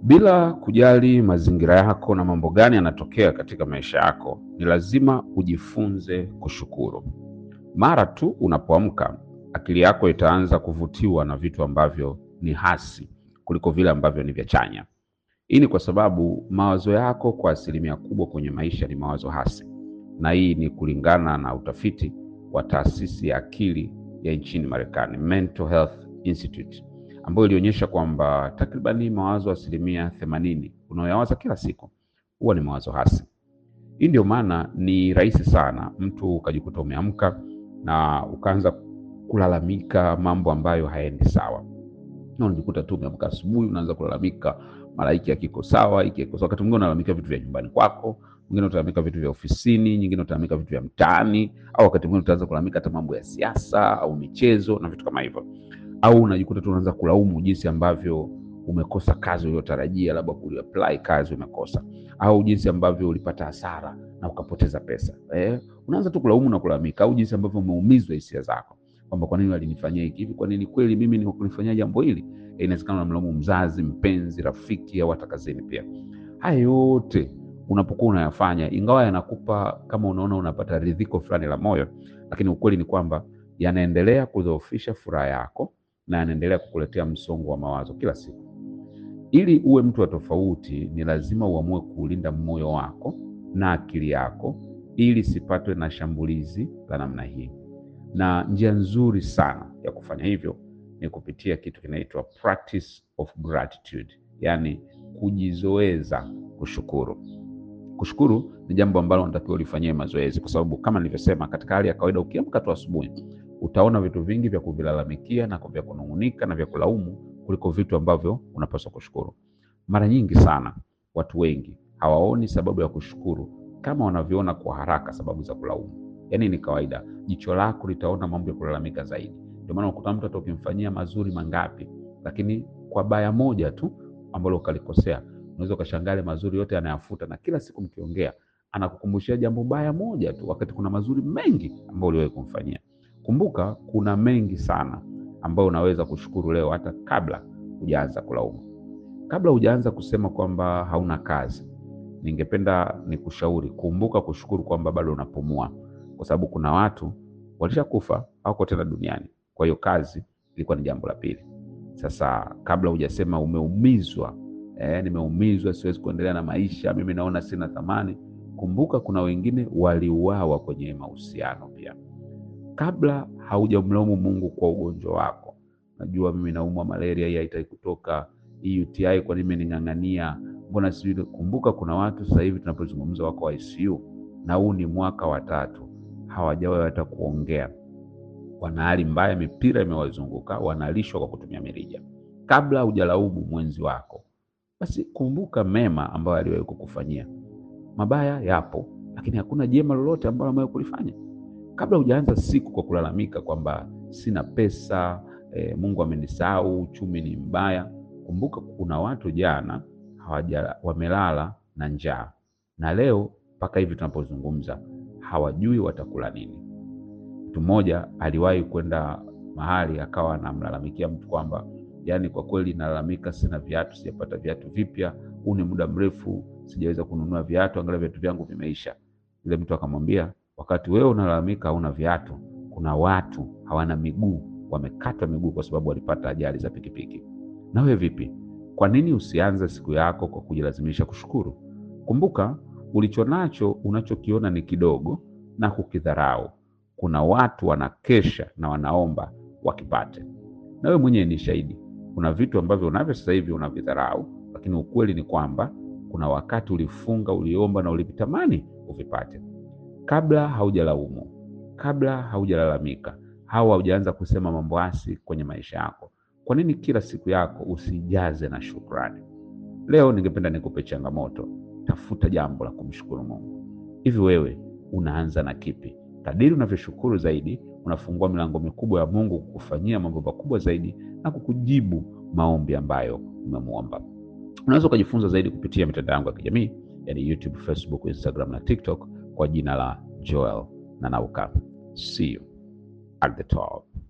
Bila kujali mazingira yako na mambo gani yanatokea katika maisha yako, ni lazima ujifunze kushukuru. Mara tu unapoamka, akili yako itaanza kuvutiwa na vitu ambavyo ni hasi kuliko vile ambavyo ni vya chanya. Hii ni kwa sababu mawazo yako kwa asilimia kubwa kwenye maisha ni mawazo hasi, na hii ni kulingana na utafiti wa taasisi ya akili ya nchini Marekani, Mental Health Institute, ambayo ilionyesha kwamba takribani mawazo asilimia themanini unayoyawaza kila siku huwa ni mawazo hasi. Hii ndio maana ni rahisi sana mtu ukajikuta umeamka na ukaanza kulalamika mambo ambayo hayaendi sawa, na unajikuta tu umeamka asubuhi unaanza kulalamika mara hiki hakiko sawa, hiki hakiko sawa. Wakati mwingine unalalamika vitu vya nyumbani kwako, mwingine utalalamika vitu vya ofisini, nyingine utalalamika vitu vya mtaani, au wakati mwingine utaanza kulalamika hata mambo ya siasa au michezo na vitu kama hivyo, au unajikuta tu unaanza kulaumu jinsi ambavyo umekosa kazi uliyotarajia, labda kuapply kazi umekosa, au jinsi ambavyo ulipata hasara na ukapoteza pesa eh, unaanza tu kulaumu na kulalamika, au jinsi ambavyo umeumizwa hisia zako kwamba kwa nini walinifanyia hiki hivi, kwa nini kweli mimi nikunifanyia jambo hili eh, inawezekana unamlaumu mzazi, mpenzi, rafiki au hata kazini pia. Haya yote unapokuwa unayafanya, ingawa yanakupa kama unaona unapata ridhiko fulani la moyo, lakini ukweli ni kwamba yanaendelea kudhoofisha furaha yako na yanaendelea kukuletea msongo wa mawazo kila siku. Ili uwe mtu wa tofauti, ni lazima uamue kuulinda moyo wako na akili yako ili sipatwe na shambulizi la namna hii, na njia nzuri sana ya kufanya hivyo ni kupitia kitu kinaitwa practice of gratitude, yaani kujizoeza kushukuru. Kushukuru ni jambo ambalo unatakiwa ulifanyie mazoezi, kwa sababu kama nilivyosema, katika hali ya kawaida, ukiamka tu asubuhi utaona vitu vingi vya kuvilalamikia na vya kunung'unika na vya kulaumu kuliko vitu ambavyo unapaswa kushukuru. Mara nyingi sana watu wengi hawaoni sababu ya kushukuru kama wanavyoona kwa haraka sababu za kulaumu. Yaani ni kawaida, jicho lako litaona mambo ya kulalamika zaidi. Ndio maana ukuta mtu hata ukimfanyia mazuri mangapi, lakini kwa baya moja tu ambalo ukalikosea, unaweza ukashangaa mazuri yote anayafuta, na kila siku mkiongea anakukumbushia jambo baya moja tu, wakati kuna mazuri mengi ambayo uliwahi kumfanyia. Kumbuka kuna mengi sana ambayo unaweza kushukuru leo hata kabla hujaanza kulaumu. Kabla hujaanza kusema kwamba hauna kazi, ningependa nikushauri, kumbuka kushukuru kwamba bado unapumua, kwa sababu kuna watu walishakufa hawako tena duniani. Kwa hiyo kazi ilikuwa ni jambo la pili. Sasa kabla hujasema umeumizwa, eh, nimeumizwa, siwezi kuendelea na maisha, mimi naona sina thamani, kumbuka kuna wengine waliuawa kwenye mahusiano pia kabla haujamlaumu Mungu kwa ugonjwa wako. Najua mimi naumwa malaria, hii haitaki kutoka, hii UTI kwa nini imening'ang'ania, mbona sijui. Kumbuka kuna watu sasa hivi tunapozungumza wako ICU na huu ni mwaka wa tatu, hawajawahi hata kuongea, wana hali mbaya, mipira imewazunguka, wanalishwa kwa kutumia mirija. Kabla hujalaumu mwenzi wako, basi kumbuka mema ambayo aliwahi kukufanyia. Mabaya yapo, lakini hakuna jema lolote ambalo amewahi kulifanya. Kabla hujaanza siku kwa kulalamika kwamba sina pesa e, Mungu amenisahau, uchumi ni mbaya, kumbuka kuna watu jana hawaja wamelala na njaa na leo mpaka hivi tunapozungumza hawajui watakula nini. Mtu mmoja aliwahi kwenda mahali akawa anamlalamikia mtu kwamba yani, kwa kweli nalalamika, sina viatu, sijapata viatu vipya, huu ni muda mrefu sijaweza kununua viatu, angalia viatu vyangu vimeisha. Yule mtu akamwambia wakati wewe unalalamika hauna viatu, kuna watu hawana miguu, wamekatwa miguu kwa sababu walipata ajali za pikipiki. Na wewe vipi? Kwa nini usianze siku yako kwa kujilazimisha kushukuru? Kumbuka, ulichonacho unachokiona ni kidogo na kukidharau, kuna watu wanakesha na wanaomba wakipate. Na wewe mwenyewe ni shahidi, kuna vitu ambavyo unavyo sasa hivi unavidharau, lakini ukweli ni kwamba kuna wakati ulifunga, uliomba na ulivitamani uvipate. Kabla haujalaumu, kabla haujalalamika, au haujaanza kusema mambo hasi kwenye maisha yako, kwa nini kila siku yako usijaze na shukrani? Leo ningependa nikupe changamoto, tafuta jambo la kumshukuru Mungu. Hivi wewe unaanza na kipi? Kadiri unavyoshukuru zaidi, unafungua milango mikubwa ya Mungu kukufanyia mambo makubwa zaidi na kukujibu maombi ambayo umemwomba. Unaweza ukajifunza zaidi kupitia mitandao yangu ya kijamii, yani YouTube, Facebook, Instagram na TikTok kwa jina la Joel Nanauka. See you at the top.